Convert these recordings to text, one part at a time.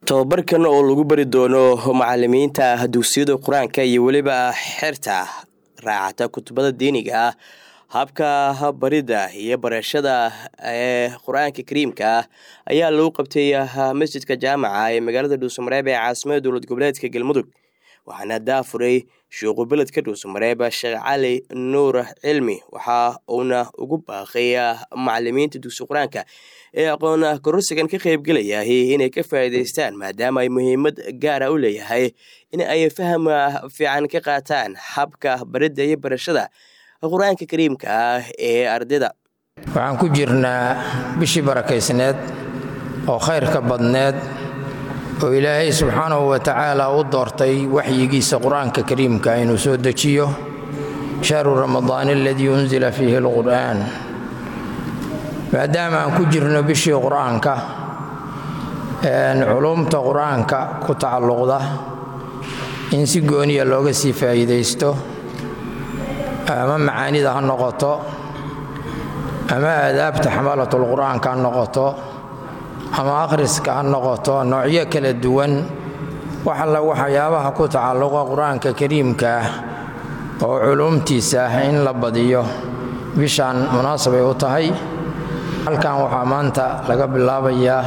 tobabarkan oo lagu bari doono macalimiinta dugsiyada qur-aanka iyo weliba xerta raacata kutubada diiniga ah habka barida iyo barashada ee qur-aanka kariimka ah ayaa lagu qabtay masjidka jaamaca ee magaalada dhuusamareeb ee caasimada dowlad goboleedka galmudug waxaana daafuray sheekhu beledka dhuusamareeb sheekh cali nuur cilmi waxa uuna ugu baaqay macalimiinta dugsi qur-aanka ee aqoon kororsigan ka qaybgelaya inay ka faa'iidaystaan maadaama ay muhiimad gaara u leeyahay in ay faham fiican ka qaataan habka baridda iyo barashada qur-aanka kariimka ah ee ardayda waxaan ku jirnaa bishii barakaysneed oo khayrka badneed oo ilaahay subxaanahu wa tacaala u doortay waxyigiisa qur-aanka kariimka inuu soo dejiyo shahru ramadaan aladii unzila fiihi alqur'aan maadaama aan ku jirno bishii qur-aanka culuumta qur-aanka ku tacalluqda in si gooniya looga sii faa'iidaysto ama macaanida ha noqoto ama aadaabta xamalatul qur-aanka ha noqoto ama akhriska ha noqoto noocyo kala duwan wax alla waxyaabaha ku tacalluqa qur-aanka kariimka ah oo culuumtiisa ah in la badiyo bishaan munaasabay u tahay halkan waxaa maanta laga bilaabayaa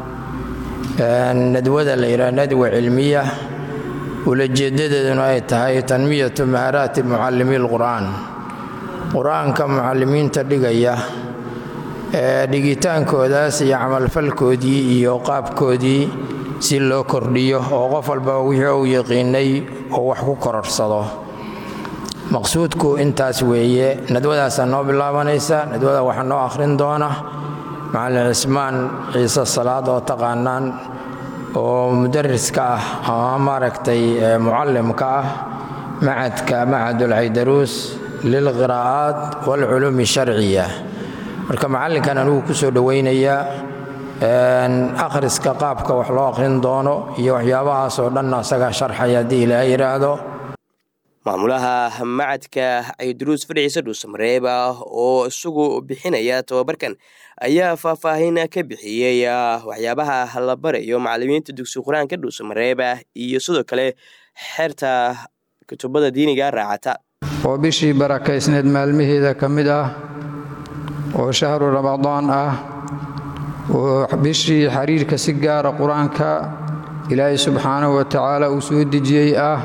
nadwada la yidhaha nadwa cilmiya ulajeedadeeduna ay tahay tanmiyatu maharaati mucallimi lqur'aan qur-aanka mucallimiinta dhigaya ee dhigitaankoodaas iyo camalfalkoodii iyo qaabkoodii si loo kordhiyo oo qof walba wixii uu yaqiinay oo wax ku kororsado maqsuudku intaas weeye nadwadaasaa noo bilaabanaysa nadwada waxaa noo akhrin doona macallin cismaan ciise salaad oo taqaanaan oo mudariska ah ama maaragtay mucallimka ah macadka macadulcaydaruus lilqiraa'aat waalculuumi sharciya marka macallinkan anugu ku soo dhowaynayaa akhriska qaabka wax loo akhrin doono iyo waxyaabahaas oo dhanna asagaa sharxaya haddii ilaahay yidhaahdo maamulaha macadka caydaruus fadhiciise dhuusamareeb oo isagu bixinaya tobabarkan ayaa faahfaahin ka bixiyey waxyaabaha la barayo macalimiinta dugsi qur-aanka dhuusamareeb iyo sidoo kale xerta kutubada diiniga raacata oo bishii barakaysneed maalmaheeda ka mid ah oo shahru ramadaan ah oo bishii xiriirka si gaara qur-aanka ilaahay subxaanahu wa tacaala uu soo dejiyey ah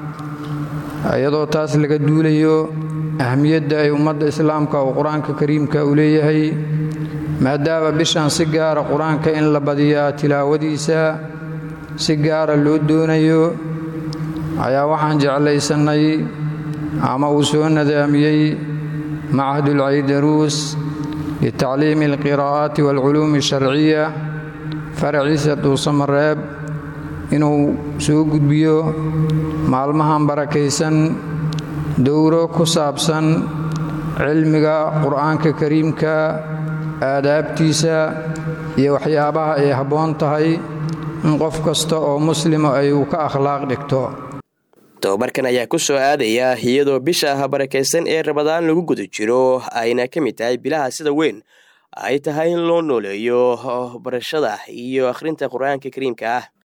iyadoo taas laga duulayo ahmiyadda ay ummadda islaamka oo qur-aanka kariimka u leeyahay maadaama bishan si gaara qur-aanka in la badiyaa tilaawadiisa si gaara loo doonayo ayaa waxaan jeclaysannay ama uu soo nadaamiyey macahadulcaydaruus litacliimi alqiraa'aati waalculuumi asharciya faraciisa dhuusamareeb inuu soo gudbiyo maalmahan barakaysan dowro ku saabsan cilmiga qur'aanka kariimka aadaabtiisa iyo waxyaabaha ay habboon tahay in qof kasta oo muslima ay uu ka akhlaaq dhigto tobabarkan ayaa ku soo aadaya iyadoo bisha barakaysan ee rabadaan lagu guda jiro ayna ka mid tahay bilaha sida weyn ay tahay in loo nooleeyo barashada iyo akhrinta qur-aanka kariimka ah